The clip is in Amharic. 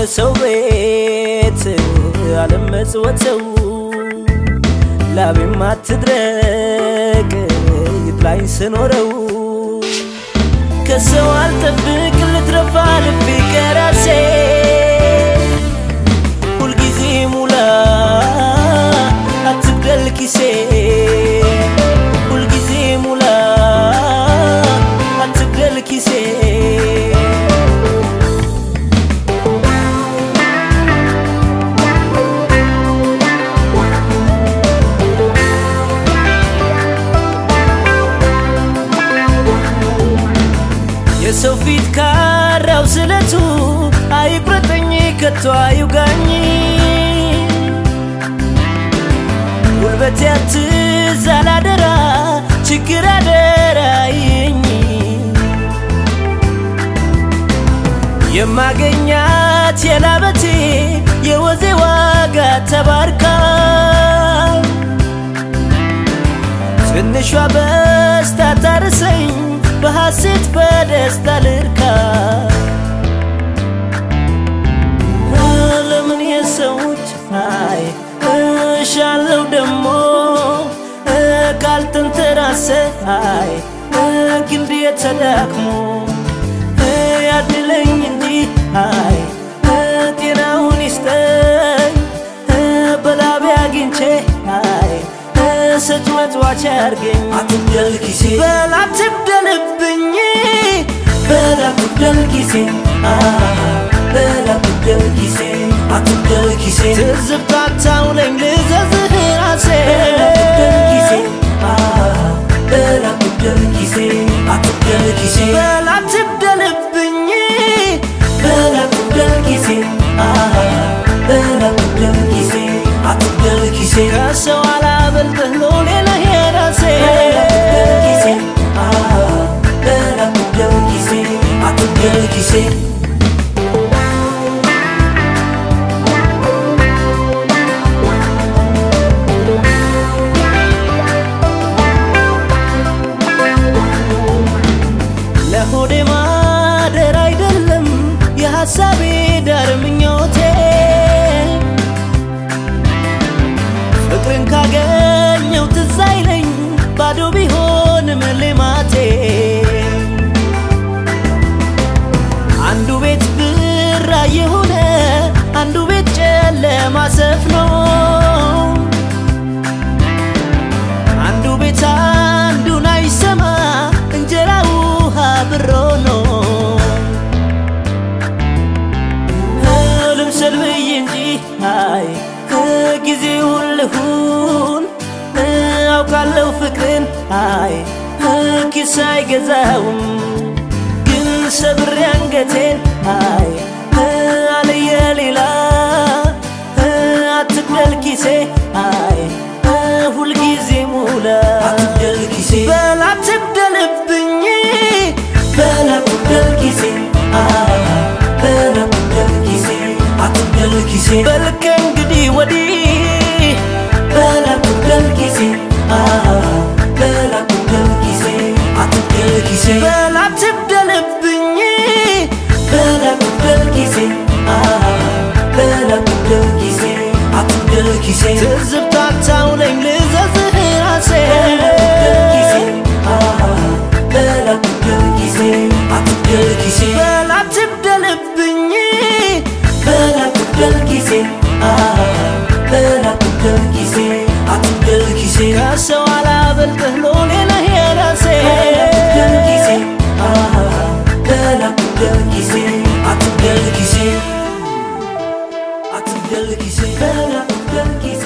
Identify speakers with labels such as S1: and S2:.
S1: የሰው ቤት አለመጽወተው ላቤም አትድረቅ ይጥላኝ ስኖረው ከሰው አልጠብቅ ልትረፋ ልቤ ከራሴ ሁልጊዜ ሙላ አትግደል ኪሴ ሁልጊዜ ሙላ አትግደል ኪሴ የሰው ፊት ካራው ስለቱ አይቁረጠኝ ከቶ አይውጋኝ ጉልበቴ አትዛል አደራ ችግር አደራይኝ የማገኛት የላበቴ የወዜ ዋጋ ተባርካ ትንሿ በስታ ታርሰኝ በሐሴት በደስታ ልርካ ለምን የሰዎች አይ እሻለው ደሞ ካልተንተራሰ አይ ክንድ የተዳክሞ ያድለኝ እንጂ አይ ጤናውን ይስጠኝ በላቤ አግኝቼ አይ ሰጭ መጽዋች ያርገኝ
S2: አትግደል ኪሴ
S1: በል አትግደልብኝ
S2: በል አትግደል ኪሴ በል አትግደል ኪሴ አትግደል ኪሴ
S1: ትዝብት አታውለኝ ልዘዝህ ራሴ
S2: አትግደል ኪሴ በል አትግደል ኪሴ አትግደል ኪሴ
S1: በል አትግደልብኝ
S2: በል አትግደል ኪሴ በል አትግደል ኪሴ አትግደል ኪሴ
S1: ከሰው አላበልጥህ ሎሌ ነህ የራሴ
S2: አትግደል ኪሴ በል አትግደል ኪሴ አትግደል ኪሴ
S1: ለሆዴ ማደር አይደለም የሐሳቤ ዳር ምኞቴ ፍቅርን ካገኘው ትዝ አይለኝ ባዶ ቢሆንም ልማቴ አንዱ ቤት ብራ የሆነ አንዱ ቤት ጨለማ ሰፍኖ አንዱ ቤት አንዱን አይሰማ እንጀራ ውሃ ብሮ ነው ልምሰል ብዬ እንጂ አይ ጊዜውን ልሁን አውቃለሁ ፍቅርን አይ ኪስ አይገዛውም ግን ሰብሬ አንገቴን አይ አለየ ሌላ አትግደል ኪሴ አይ ሁልጊዜ ሙላ
S2: አትግደል ኪሴ
S1: በል አትግደልብኝ
S2: በል አትግደል ኪሴ በል አትግደል ኪሴ አትግደል ኪሴ
S1: በል ከእንግዲህ ወዲህ
S2: በል አትግደል ኪሴ በል አትግደል ኪሴ አትግደል ኪሴ
S1: በል አትግደልብኝ
S2: በል አትግደል ኪሴ በል አትግደል ኪሴ አትግደል ኪሴ
S1: ትዝብት አታውለኝ ልዘዝህ ራሴ
S2: አትግደል ኪሴ በል አትግደል ኪሴ አትግደል ኪሴ
S1: በል አትግደልብኝ
S2: በል አትግደል ኪሴ በል አትግደል ኪሴ አትግደል ኪሴ
S1: ከሰው አላበልጥህ ሎሌ ነህ የራሴ
S2: አትግደል ኪሴ በል አትግደል ኪሴ አትግደል ኪሴ አትግደል ኪሴ በል አትግደል ኪሴ